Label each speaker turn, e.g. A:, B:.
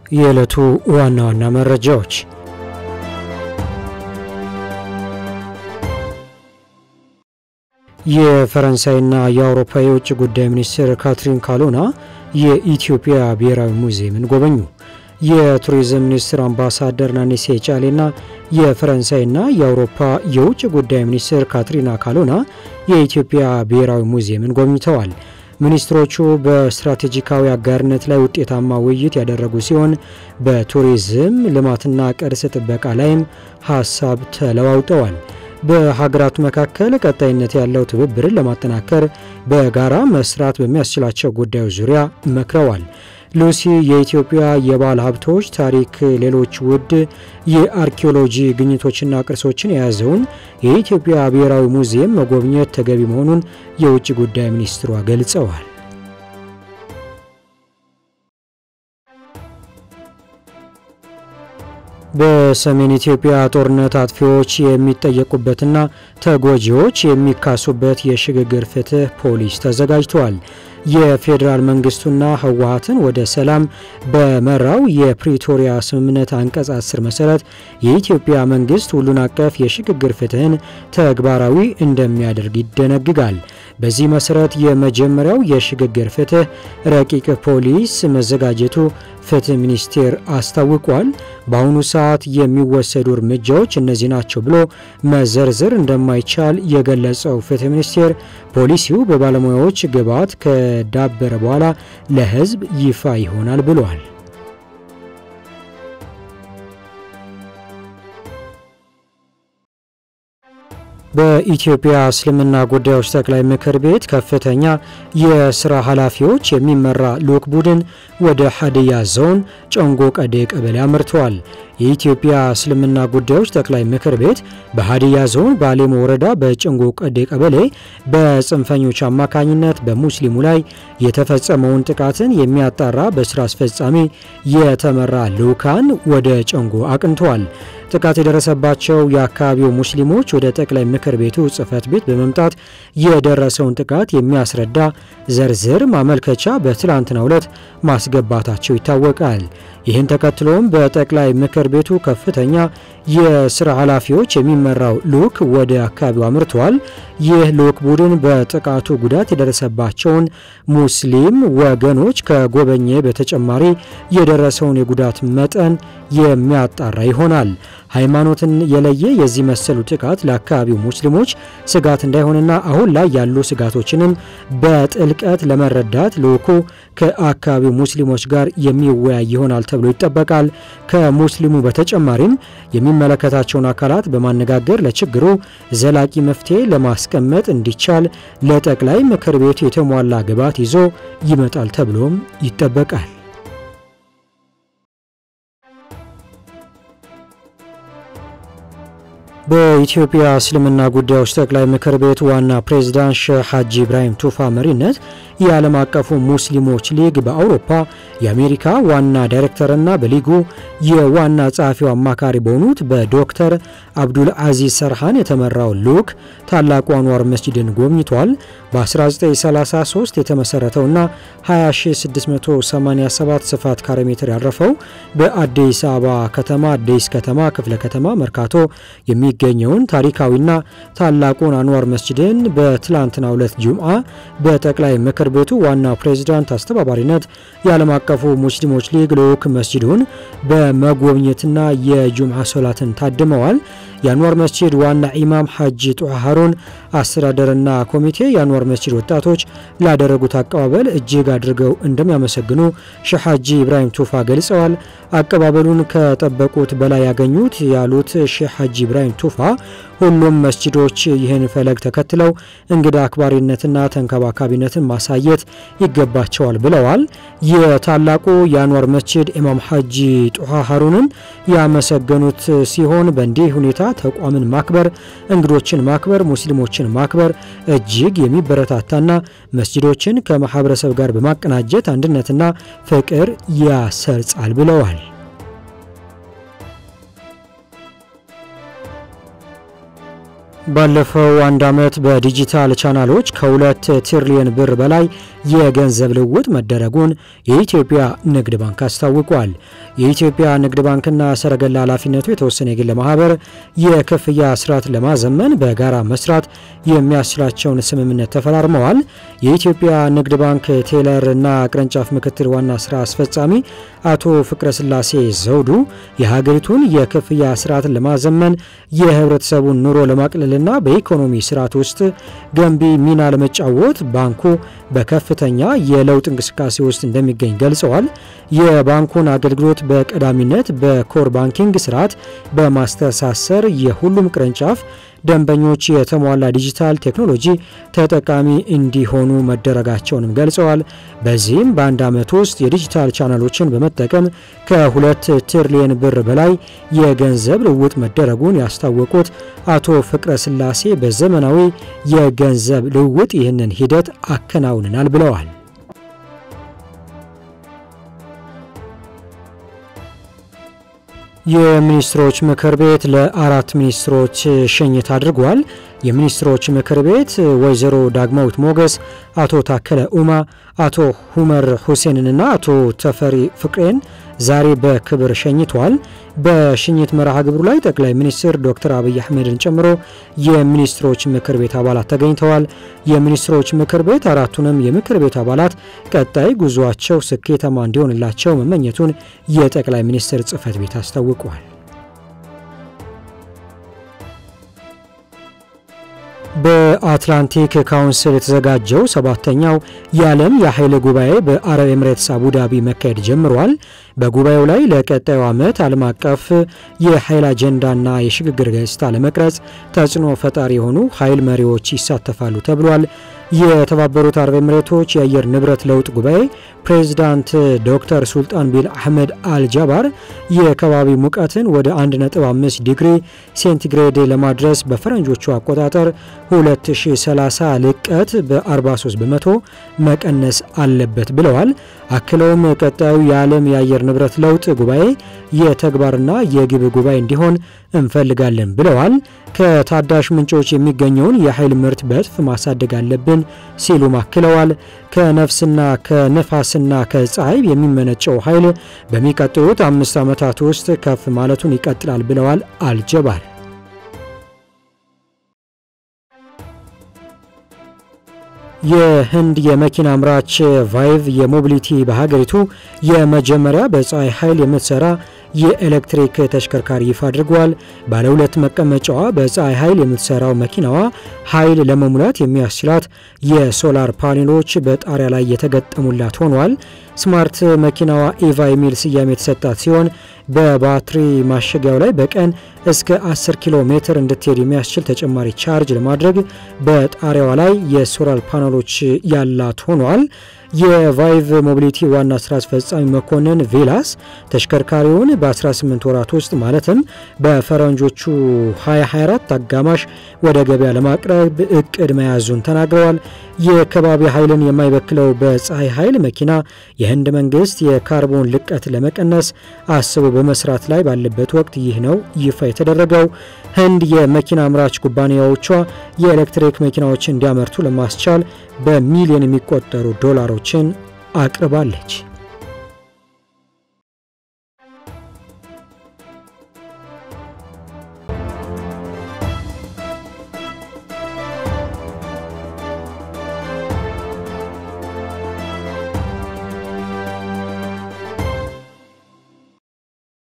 A: የዕለቱ ዋና ዋና መረጃዎች የፈረንሳይና የአውሮፓ የውጭ ጉዳይ ሚኒስትር ካትሪን ካሎና የኢትዮጵያ ብሔራዊ ሙዚየምን ጎበኙ። የቱሪዝም ሚኒስትር አምባሳደር ናኒሴ ጫሌና የፈረንሳይና የአውሮፓ የውጭ ጉዳይ ሚኒስትር ካትሪና ካሎና የኢትዮጵያ ብሔራዊ ሙዚየምን ጎብኝተዋል። ሚኒስትሮቹ በስትራቴጂካዊ አጋርነት ላይ ውጤታማ ውይይት ያደረጉ ሲሆን በቱሪዝም ልማትና ቅርስ ጥበቃ ላይም ሀሳብ ተለዋውጠዋል። በሀገራቱ መካከል ቀጣይነት ያለው ትብብርን ለማጠናከር በጋራ መስራት በሚያስችላቸው ጉዳዮች ዙሪያ መክረዋል። ሉሲ የኢትዮጵያ የባህል ሀብቶች ታሪክ፣ ሌሎች ውድ የአርኪኦሎጂ ግኝቶችና ቅርሶችን የያዘውን የኢትዮጵያ ብሔራዊ ሙዚየም መጎብኘት ተገቢ መሆኑን የውጭ ጉዳይ ሚኒስትሯ ገልጸዋል። በሰሜን ኢትዮጵያ ጦርነት አጥፊዎች የሚጠየቁበትና ተጎጂዎች የሚካሱበት የሽግግር ፍትህ ፖሊስ ተዘጋጅተዋል። የፌዴራል መንግስቱና ህወሀትን ወደ ሰላም በመራው የፕሪቶሪያ ስምምነት አንቀጽ 10 መሰረት የኢትዮጵያ መንግስት ሁሉን አቀፍ የሽግግር ፍትህን ተግባራዊ እንደሚያደርግ ይደነግጋል። በዚህ መሰረት የመጀመሪያው የሽግግር ፍትህ ረቂቅ ፖሊስ መዘጋጀቱ ፍትህ ሚኒስቴር አስታውቋል። በአሁኑ ሰዓት የሚወሰዱ እርምጃዎች እነዚህ ናቸው ብሎ መዘርዘር እንደማይቻል የገለጸው ፍትህ ሚኒስቴር ፖሊሲው በባለሙያዎች ግብዓት ከዳበረ በኋላ ለህዝብ ይፋ ይሆናል ብሏል። በኢትዮጵያ እስልምና ጉዳዮች ጠቅላይ ምክር ቤት ከፍተኛ የስራ ኃላፊዎች የሚመራ ልዑክ ቡድን ወደ ሀዲያ ዞን ጨንጎ ቀዴ ቀበሌ አምርተዋል። የኢትዮጵያ እስልምና ጉዳዮች ጠቅላይ ምክር ቤት በሀዲያ ዞን በአሌሞ ወረዳ በጨንጎ ቀዴ ቀበሌ በጽንፈኞች አማካኝነት በሙስሊሙ ላይ የተፈጸመውን ጥቃትን የሚያጣራ በስራ አስፈጻሚ የተመራ ልዑካን ወደ ጨንጎ አቅንተዋል። ጥቃት የደረሰባቸው የአካባቢው ሙስሊሞች ወደ ጠቅላይ ምክር ቤቱ ጽህፈት ቤት በመምጣት የደረሰውን ጥቃት የሚያስረዳ ዝርዝር ማመልከቻ በትላንትናው ዕለት ማስገባታቸው ይታወቃል። ይህን ተከትሎም በጠቅላይ ምክር ቤቱ ከፍተኛ የስራ ኃላፊዎች የሚመራው ልዑክ ወደ አካባቢው አምርተዋል። ይህ ልዑክ ቡድን በጥቃቱ ጉዳት የደረሰባቸውን ሙስሊም ወገኖች ከጎበኘ በተጨማሪ የደረሰውን የጉዳት መጠን የሚያጣራ ይሆናል። ሃይማኖትን የለየ የዚህ መሰሉ ጥቃት ለአካባቢው ሙስሊሞች ስጋት እንዳይሆንና አሁን ላይ ያሉ ስጋቶችንም በጥልቀት ለመረዳት ልዑኩ ከአካባቢው ሙስሊሞች ጋር የሚወያይ ይሆናል ተብሎ ይጠበቃል። ከሙስሊሙ በተጨማሪም የሚመለከታቸውን አካላት በማነጋገር ለችግሩ ዘላቂ መፍትሄ ለማስቀመጥ እንዲቻል ለጠቅላይ ምክር ቤቱ የተሟላ ግብዓት ይዞ ይመጣል ተብሎም ይጠበቃል። በኢትዮጵያ እስልምና ጉዳዮች ጠቅላይ ምክር ቤት ዋና ፕሬዝዳንት ሼህ ሐጂ ኢብራሂም ቱፋ መሪነት የዓለም አቀፉ ሙስሊሞች ሊግ በአውሮፓ የአሜሪካ ዋና ዳይሬክተርና በሊጉ የዋና ጸሐፊው አማካሪ በሆኑት በዶክተር አብዱል አዚዝ ሰርሃን የተመራው ልዑክ ታላቁ አንዋር መስጂድን ጎብኝቷል። በ1933 የተመሠረተውና 20687 ስፋት ካሬ ሜትር ያረፈው በአዲስ አበባ ከተማ አዲስ ከተማ ክፍለ ከተማ መርካቶ የሚገኘውን ታሪካዊና ታላቁን አንዋር መስጂድን በትላንትናው ዕለት ጁምዓ በጠቅላይ ምክር ቤቱ ዋና ፕሬዝዳንት አስተባባሪነት የዓለም አቀፉ ሙስሊሞች ሊግ ልዑክ መስጂዱን በመጎብኘትና የጁምዓ ሶላትን ታድመዋል። የአንዋር መስጂድ ዋና ኢማም ሐጂ ጡሃ ሃሩን አስተዳደርና ኮሚቴ የአንዋር መስጂድ ወጣቶች ላደረጉት አቀባበል እጅግ አድርገው እንደሚያመሰግኑ ሼህ ሐጂ ኢብራሂም ቱፋ ገልጸዋል። አቀባበሉን ከጠበቁት በላይ ያገኙት ያሉት ሼህ ሐጂ ኢብራሂም ቱፋ ሁሉም መስጂዶች ይህን ፈለግ ተከትለው እንግዳ አክባሪነትና ተንከባካቢነትን ማሳየት ይገባቸዋል ብለዋል። የታላቁ የአንዋር መስጂድ ኢማም ሐጂ ጡሃ ሃሩንን ያመሰገኑት ሲሆን በእንዲህ ሁኔታ ተቋምን ማክበር፣ እንግዶችን ማክበር፣ ሙስሊሞችን ማክበር እጅግ የሚበረታታና መስጂዶችን ከማህበረሰብ ጋር በማቀናጀት አንድነትና ፍቅር ያሰርጻል ብለዋል። ባለፈው አንድ ዓመት በዲጂታል ቻናሎች ከሁለት ትሪሊየን ብር በላይ የገንዘብ ልውውጥ መደረጉን የኢትዮጵያ ንግድ ባንክ አስታውቋል። የኢትዮጵያ ንግድ ባንክና ሰረገላ ኃላፊነቱ የተወሰነ የግል ማህበር የክፍያ ስርዓት ለማዘመን በጋራ መስራት የሚያስችላቸውን ስምምነት ተፈራርመዋል። የኢትዮጵያ ንግድ ባንክ ቴለር እና ቅርንጫፍ ምክትል ዋና ስራ አስፈጻሚ አቶ ፍቅረ ስላሴ ዘውዱ የሀገሪቱን የክፍያ ስርዓትን ለማዘመን የህብረተሰቡን ኑሮ ለማቅለልና በኢኮኖሚ ስርዓት ውስጥ ገንቢ ሚና ለመጫወት ባንኩ በከፍተኛ የለውጥ እንቅስቃሴ ውስጥ እንደሚገኝ ገልጸዋል። የባንኩን አገልግሎት በቀዳሚነት በኮር ባንኪንግ ስርዓት በማስተሳሰር የሁሉም ቅርንጫፍ ደንበኞች የተሟላ ዲጂታል ቴክኖሎጂ ተጠቃሚ እንዲሆኑ መደረጋቸውንም ገልጸዋል። በዚህም በአንድ ዓመት ውስጥ የዲጂታል ቻናሎችን በመጠቀም ከሁለት ትሪሊየን ብር በላይ የገንዘብ ልውውጥ መደረጉን ያስታወቁት አቶ ፍቅረ ስላሴ በዘመናዊ የገንዘብ ልውውጥ ይህንን ሂደት አከናውንናል ብለዋል። የሚኒስትሮች ምክር ቤት ለአራት ሚኒስትሮች ሽኝት አድርጓል። የሚኒስትሮች ምክር ቤት ወይዘሮ ዳግማዊት ሞገስ፣ አቶ ታከለ ኡማ፣ አቶ ሁመር ሁሴንንና አቶ ተፈሪ ፍቅሬን ዛሬ በክብር ሸኝቷል። በሽኝት መርሃ ግብሩ ላይ ጠቅላይ ሚኒስትር ዶክተር አብይ አህመድን ጨምሮ የሚኒስትሮች ምክር ቤት አባላት ተገኝተዋል። የሚኒስትሮች ምክር ቤት አራቱንም የምክር ቤት አባላት ቀጣይ ጉዟቸው ስኬታማ እንዲሆንላቸው መመኘቱን የጠቅላይ ሚኒስትር ጽህፈት ቤት አስታውቋል። በአትላንቲክ ካውንስል የተዘጋጀው ሰባተኛው የዓለም የኃይል ጉባኤ በአረብ ኤምሬትስ አቡዳቢ መካሄድ ጀምሯል። በጉባኤው ላይ ለቀጣዩ ዓመት ዓለም አቀፍ የኃይል አጀንዳና የሽግግር ገጽታ ለመቅረጽ ተጽዕኖ ፈጣሪ የሆኑ ኃይል መሪዎች ይሳተፋሉ ተብሏል። የተባበሩት አረብ ኤምሬቶች የአየር ንብረት ለውጥ ጉባኤ ፕሬዚዳንት ዶክተር ሱልጣን ቢን አህመድ አልጃባር የከባቢ ሙቀትን ወደ 1.5 ዲግሪ ሴንቲግሬድ ለማድረስ በፈረንጆቹ አቆጣጠር 2030 ልቀት በ43 በመቶ መቀነስ አለበት ብለዋል። አክለውም ቀጣዩ የዓለም የአየር ንብረት ለውጥ ጉባኤ የተግባርና የግብ ጉባኤ እንዲሆን እንፈልጋለን ብለዋል። ከታዳሽ ምንጮች የሚገኘውን የኃይል ምርት በእጥፍ ማሳደግ አለብን ሲሉም አክለዋል። ከነፍስና ከነፋስና ከፀሐይ የሚመነጨው ኃይል በሚቀጥሉት አምስት ዓመታት ውስጥ ከፍ ማለቱን ይቀጥላል ብለዋል አልጀባር። የህንድ የመኪና አምራች ቫይቭ የሞቢሊቲ በሀገሪቱ የመጀመሪያ በፀሐይ ኃይል የምትሰራ የኤሌክትሪክ ተሽከርካሪ ይፋ አድርጓል። ባለ ሁለት መቀመጫዋ በፀሐይ ኃይል የምትሰራው መኪናዋ ኃይል ለመሙላት የሚያስችላት የሶላር ፓኔሎች በጣሪያ ላይ የተገጠሙላት ሆኗል። ስማርት መኪናዋ ኢቫ የሚል ስያሜ የተሰጣት ሲሆን በባትሪ ማሸጊያው ላይ በቀን እስከ 10 ኪሎ ሜትር እንድትሄድ የሚያስችል ተጨማሪ ቻርጅ ለማድረግ በጣሪያዋ ላይ የሶላር ፓነሎች ያላት ሆኗል። የቫይቭ ሞቢሊቲ ዋና ስራ አስፈጻሚ መኮንን ቬላስ ተሽከርካሪውን በ18 ወራት ውስጥ ማለትም በፈረንጆቹ 2024 አጋማሽ ወደ ገበያ ለማቅረብ እቅድ መያዙን ተናግረዋል። የከባቢ ኃይልን የማይበክለው በፀሐይ ኃይል መኪና የህንድ መንግስት የካርቦን ልቀት ለመቀነስ አስቦ በመስራት ላይ ባለበት ወቅት ይህ ነው ይፋ የተደረገው። ህንድ የመኪና አምራች ኩባንያዎቿ የኤሌክትሪክ መኪናዎችን እንዲያመርቱ ለማስቻል በሚሊዮን የሚቆጠሩ ዶላሮችን አቅርባለች።